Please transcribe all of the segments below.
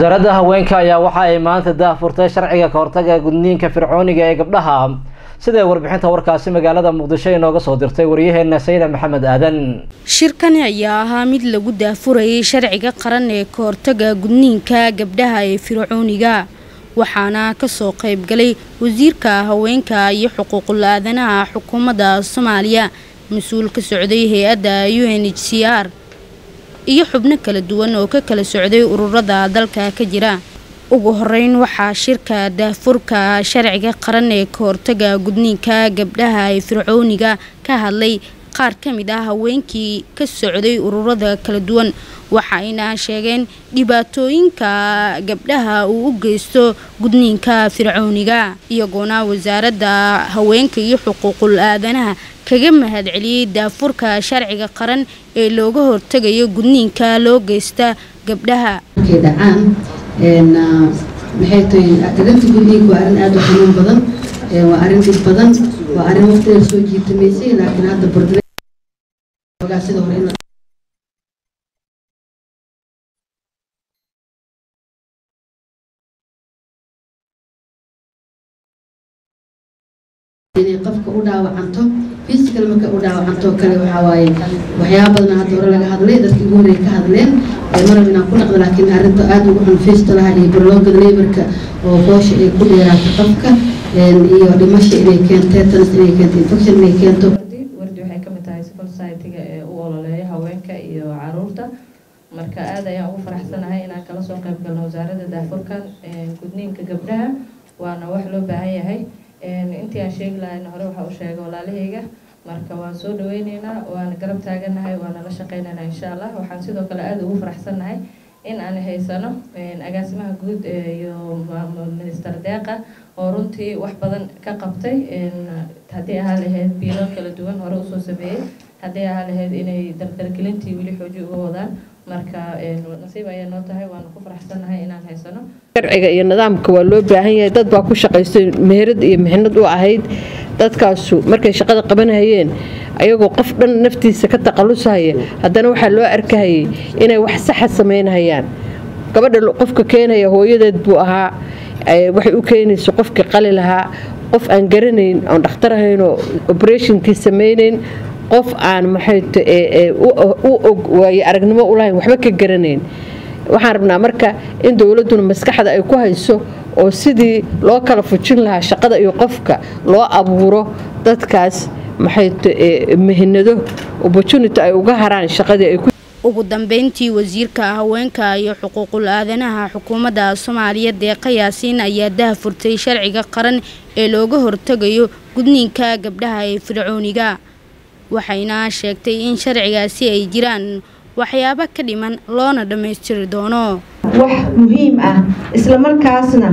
wasaaradda haweenka ayaa waxa ay maanta daahfurtay sharciga kahortaga gudniinka fircooniga ee gabdhaha siday warbixinta warkaasi magaalada muqdisho inooga soo dirtay waryaheena sayda maxamed aadan shirkani ayaa ahaa mid lagu daafurayay sharciga qaran ee kahortaga gudniinka gabdhaha ee fircooniga waxaana kasoo qaybgalay wasiirka haweenka iyo xuquuqul aadanaha xukuumadda soomaaliya mas-uul ka socday hay-adda u n h c r iyo xubno kala duwan oo ka kala socday ururada dalka ka jira ugu horeyn waxaa shirka daafurka sharciga qaran ee kahortaga gudniinka gabdhaha ee fircooniga ka hadlay qaar ka mid ah haweenkii ka socday ururada kala duwan waxayna sheegeen dhibaatooyinka gabdhaha uu u geysto gudniinka fircooniga iyagoona wasaaradda haweenka iyo xuquuqul aadanaha kaga mahad celiyey daafurka sharciga qaran ee looga hortegayo gudniinka loo geysta gabdhaha dhacaan maxay tahay arrinta gudniinka waa arrin aada u xanuun badan waa arrin dhib badan waa arrin waqtigeeda soo jiitamaysay laakiin hadda bordoogaa sida hore in inay qofka u dhaawacanto physical marka u dhaawacanto kale waxaa waaye waxyaaba badan hadda hore laga hadlay dadkii ugu horreey ka hadleen marab inaan ku dhaqda laakiin arrinta aada ugu xun fistalaha iyo barloogada laborka oo foosha ay ku dheeraato qofka iyo dhimasha inay keento tetanus inay keento infection inay keento wardi waxay ka mid tahay civil society-ga ee u ololeeya haweenka iyo caruurta marka aada ayaan ugu faraxsanahay inaan kala soo qayb galno wasaaradda daafurkan gudniinka gabdhaha waana wax loo baahan yahay intii aan sheegi lahayn hore waxaa u sheegay walaalahayga marka waan soo dhaweyneynaa waana garab taaganahay waana la shaqeyneynaa insha allah waxaan sidoo kale aada ugu faraxsannahay in aan haysano agaasimaha guud iyo minister deeqa oo runtii wax badan ka qabtay haddii ahaa lahayd biilo kala duwan hore usoo sameeyey haddii ahaa lahayd inay dardargelintii weli xooji uga wadaan marka nasiib ayaa noo tahay waana ku faraxsannahay inaan haysano sharciga iyo nidaamka waa loo baahan yahay dad baa ku shaqaystay meherad iyo mixnad u ahayd dadkaasu markay shaqada qabanhayeen ayagoo qof dhan naftiisa ka taqalusahaya haddana waxaa loo arkahayay inay wax saxa samaynhayaan gabadha qofka keenaya hooyadeed buu ahaa waxay u keenayso qofkii qali lahaa qof aan garanayn oon dhakhtar ahaynoo oberatinkii samaynayn qof aan maxayt u og waayo aragnimo ulahayn waxba ka garanayn waxaan rabnaa marka in dowladuna maskaxda ay ku hayso oo sidii loo kala fujin lahaa shaqada iyo qofka loo abuuro dadkaas maxayt mihinado opportunity ay uga haraan shaqadii ay ugu dambeyntii wasiirka haweenka iyo xuquuqul aadanaha xukuumadda soomaaliya deeqa yaasiin ayaa daahfurtay sharciga qaran ee looga hortegayo gudniinka gabdhaha ee fircooniga waxayna sheegtay in sharcigaasi ay jiraan waxyaabo ka dhiman loona dhammaystiri doono wax muhiim ah islamarkaasna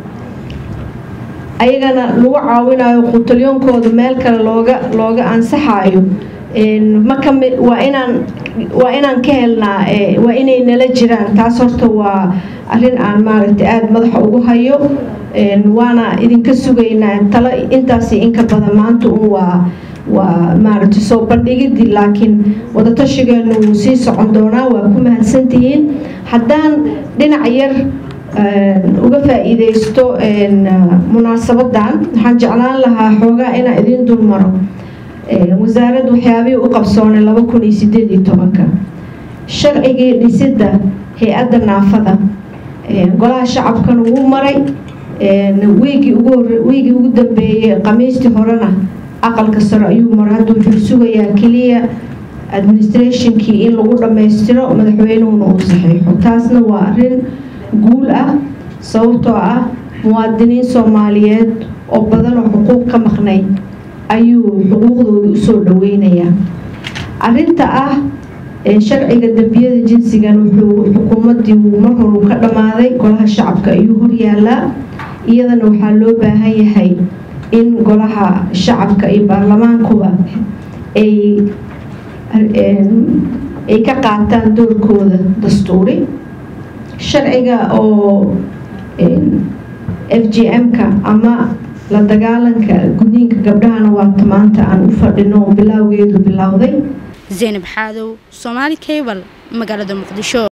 ayagana lagu caawinayo qutaliyoonkooda meel kale looga looga ansaxayo waa inaan waa inaan ka helnaa waa inay nala jiraan taas horta waa arrin aan maaragtay aada madaxa ugu hayo waana idinka sugaynaa talo intaasi inka badan maanta un waa waa maaragtay soo bandhigidii laakiin wadatashigeenu wuu sii socon doonaa waa ku mahadsantihiin haddaan dhinac yar uga faa-iideysto munaasabadan waxaan jeclaan lahaa xoogaa inaan idiin dulmaro wasaaradda waxyaabihii u qabsoonay laba kun iyo sideed iyo tobanka sharcigii dhisidda hay-adda naafada golaha shacabkana wuu maray wiigii ugu wiigii ugu dambeeyey khamiistii horena aqalka sare ayuu maray hadda wuxuu sugayaa keliya administrationkii in lagu dhammaystiro madaxweynuhuna uu saxiixo taasna waa arrin guul ah sababtoo ah muwaadiniin soomaaliyeed oo badan oo xuquuq ka maqnay ayuu xuquuqdooda usoo dhaweynayaa arinta ah sharciga dembiyada jinsigan wuxuu xukuumadii wuu mar horu ka dhammaaday golaha shacabka ayuu horyaalaa iyadana waxaa loo baahan yahay in golaha shacabka iyo baarlamaankuba ay ay ka qaataan doorkooda dastuuri sharciga oo f g m-ka ama la dagaalanka gudniinka gabdhahana waata maanta aan u fadhino oo bilaawgeedu bilowday zaynab xaadow soomaali cable magaalada muqdisho